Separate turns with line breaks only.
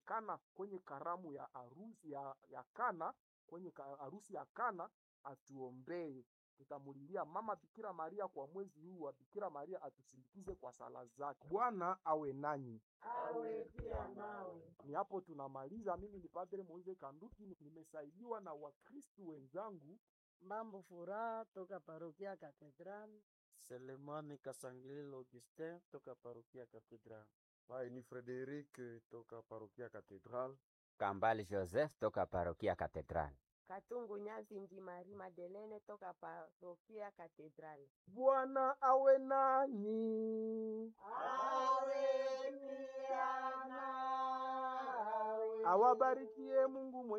Kana kwenye karamu ya harusi ya, ya Kana kwenye ka- harusi ya Kana atuombee. Tutamulilia mama Bikira Maria kwa mwezi huu wa Bikira Maria atusindikize kwa sala zake. Bwana awe nanyi.
awe pia nawe.
Ni hapo tunamaliza. Mimi ni Padre Moise Kanduki, nimesaidiwa na Wakristu wenzangu.
Mambo furaha toka parokia Katedrali.
Selemani Kasangililo Augustin toka parokia Katedral.
Hai, ni Frederic toka parokia Katedral.
Kambale Joseph toka parokia Katedral.
Katungu Nyazi Ndi Marie Madelene toka parokia Katedrali.
Bwana awe nanyi,
Awe pia nawe.
awabarikie Mungu mwenye